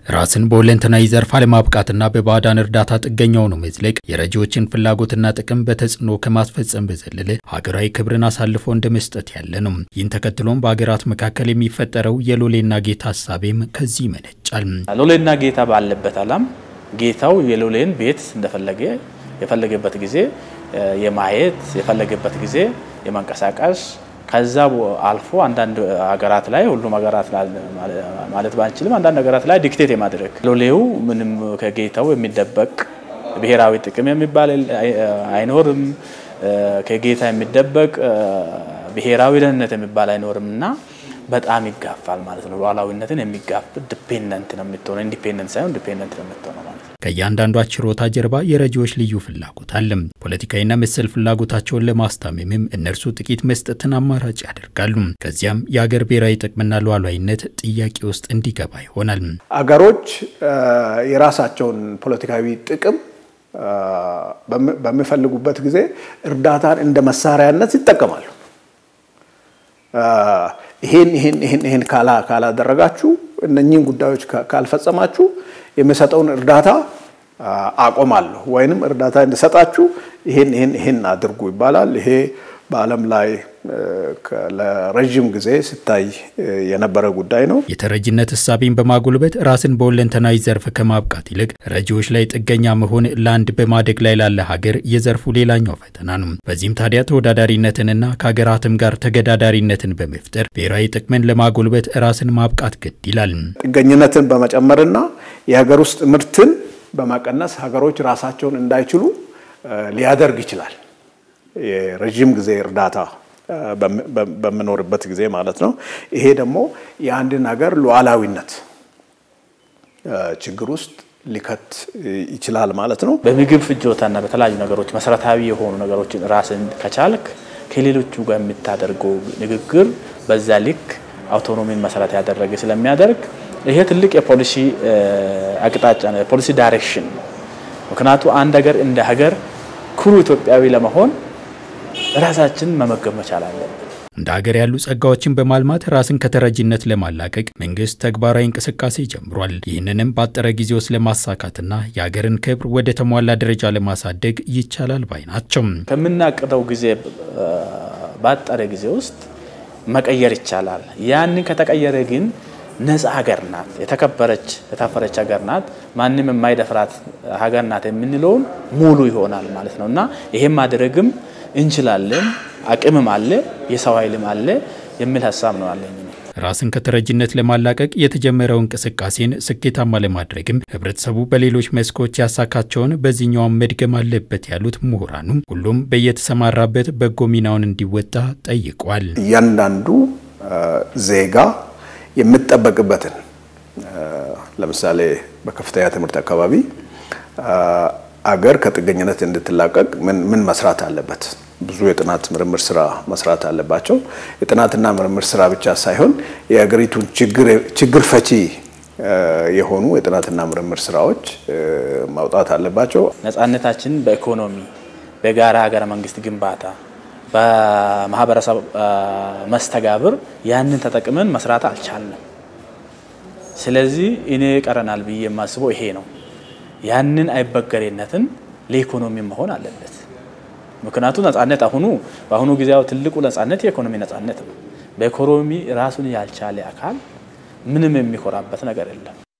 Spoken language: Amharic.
ራስን በሁለንተናዊ ዘርፍ አለማብቃትና በባዕዳን እርዳታ ጥገኛው ነው መዝለቅ የረጂዎችን ፍላጎትና ጥቅም በተጽዕኖ ከማስፈጸም በዘለለ ሀገራዊ ክብርን አሳልፎ እንደ መስጠት ያለ ነው። ይህን ተከትሎም በሀገራት መካከል የሚፈጠረው የሎሌና ጌታ ሀሳቤም ከዚህ ይመነጫል። ሎሌና ጌታ ባለበት ዓለም ጌታው የሎሌን ቤት እንደፈለገ የፈለገበት ጊዜ የማየት የፈለገበት ጊዜ የመንቀሳቀስ ከዛ አልፎ አንዳንድ ሀገራት ላይ ሁሉም ሀገራት ማለት ባንችልም አንዳንድ ሀገራት ላይ ዲክቴት የማድረግ ሎሌው ምንም ከጌታው የሚደበቅ ብሔራዊ ጥቅም የሚባል አይኖርም። ከጌታ የሚደበቅ ብሔራዊ ደህንነት የሚባል አይኖርም እና በጣም ይጋፋል ማለት ነው። ሉዓላዊነትን የሚጋፍ ዲፔንደንት ነው የምትሆነው። ኢንዲፔንደንት ሳይሆን ዲፔንደንት ነው የምትሆነው ማለት ነው። ከእያንዳንዷ ችሮታ ጀርባ የረጂዎች ልዩ ፍላጎት አለ። ፖለቲካዊና መሰል ፍላጎታቸውን ለማስታመምም እነርሱ ጥቂት መስጠትን አማራጭ ያደርጋሉ። ከዚያም የአገር ብሔራዊ ጥቅምና ሉዓላዊነት ጥያቄ ውስጥ እንዲገባ ይሆናል። አገሮች የራሳቸውን ፖለቲካዊ ጥቅም በሚፈልጉበት ጊዜ እርዳታን እንደ መሳሪያነት ይጠቀማሉ። ይሄን ይሄን ይሄን ይሄን ካላደረጋችሁ እነኚህን ጉዳዮች ካልፈጸማችሁ የሚሰጠውን እርዳታ አቆማለሁ ወይንም እርዳታ እንዲሰጣችሁ ይሄን ይሄን ይሄን አድርጉ ይባላል። ይሄ በዓለም ላይ ለረዥም ጊዜ ሲታይ የነበረ ጉዳይ ነው። የተረጂነት እሳቤን በማጎልበት ራስን በሁለንተናዊ ዘርፍ ከማብቃት ይልቅ ረጂዎች ላይ ጥገኛ መሆን ለአንድ በማደግ ላይ ላለ ሀገር የዘርፉ ሌላኛው ፈተና ነው። በዚህም ታዲያ ተወዳዳሪነትንና ከሀገራትም ጋር ተገዳዳሪነትን በመፍጠር ብሔራዊ ጥቅምን ለማጎልበት ራስን ማብቃት ግድ ይላል። ጥገኝነትን በመጨመርና የሀገር ውስጥ ምርትን በመቀነስ ሀገሮች ራሳቸውን እንዳይችሉ ሊያደርግ ይችላል። የረዥም ጊዜ እርዳታ በምኖርበት ጊዜ ማለት ነው። ይሄ ደግሞ የአንድን ሀገር ሉዓላዊነት ችግር ውስጥ ሊከት ይችላል ማለት ነው። በምግብ ፍጆታና በተለያዩ ነገሮች መሰረታዊ የሆኑ ነገሮችን ራስን ከቻልክ ከሌሎቹ ጋር የምታደርገው ንግግር በዛ ልክ አውቶኖሚን መሰረት ያደረገ ስለሚያደርግ ይሄ ትልቅ የፖሊሲ አቅጣጫ ነው፣ የፖሊሲ ዳይሬክሽን ነው። ምክንያቱ አንድ ሀገር እንደ ሀገር ኩሩ ኢትዮጵያዊ ለመሆን ራሳችን መመገብ መቻል አለብን። እንደ ሀገር ያሉ ጸጋዎችን በማልማት ራስን ከተረጂነት ለማላቀቅ መንግስት ተግባራዊ እንቅስቃሴ ጀምሯል። ይህንንም ባጠረ ጊዜ ውስጥ ለማሳካትና የሀገርን ክብር ወደ ተሟላ ደረጃ ለማሳደግ ይቻላል ባይ ናቸው። ከምናቅደው ጊዜ ባጠረ ጊዜ ውስጥ መቀየር ይቻላል። ያንን ከተቀየረ ግን ነፃ ሀገር ናት፣ የተከበረች የታፈረች ሀገር ናት፣ ማንም የማይደፍራት ሀገር ናት የምንለውን ሙሉ ይሆናል ማለት ነው እና ይሄም ማድረግም እንችላለን። አቅምም አለ፣ የሰው ኃይልም አለ የሚል ሀሳብ ነው አለኝ። ራስን ከተረጂነት ለማላቀቅ የተጀመረው እንቅስቃሴን ስኬታማ ለማድረግም ህብረተሰቡ በሌሎች መስኮች ያሳካቸውን በዚህኛውም መድገም አለበት ያሉት ምሁራኑ ሁሉም በየተሰማራበት በጎ ሚናውን እንዲወጣ ጠይቋል። እያንዳንዱ ዜጋ የምጠበቅበትን ለምሳሌ በከፍተኛ ትምህርት አካባቢ አገር ከጥገኝነት እንድትላቀቅ ምን መስራት አለበት? ብዙ የጥናት ምርምር ስራ መስራት አለባቸው። የጥናትና ምርምር ስራ ብቻ ሳይሆን የሀገሪቱን ችግር ፈቺ የሆኑ የጥናትና ምርምር ስራዎች ማውጣት አለባቸው። ነጻነታችን በኢኮኖሚ በጋራ ሀገረ መንግስት ግንባታ በማህበረሰብ መስተጋብር ያንን ተጠቅመን መስራት አልቻልንም። ስለዚህ እኔ ቀረናል ብዬ የማስበው ይሄ ነው። ያንን አይበገሬነትን ለኢኮኖሚ መሆን አለበት። ምክንያቱም ነጻነት አሁኑ በአሁኑ ጊዜ ትልቁ ነጻነት የኢኮኖሚ ነጻነት ነው። በኢኮኖሚ ራሱን ያልቻለ አካል ምንም የሚኮራበት ነገር የለም።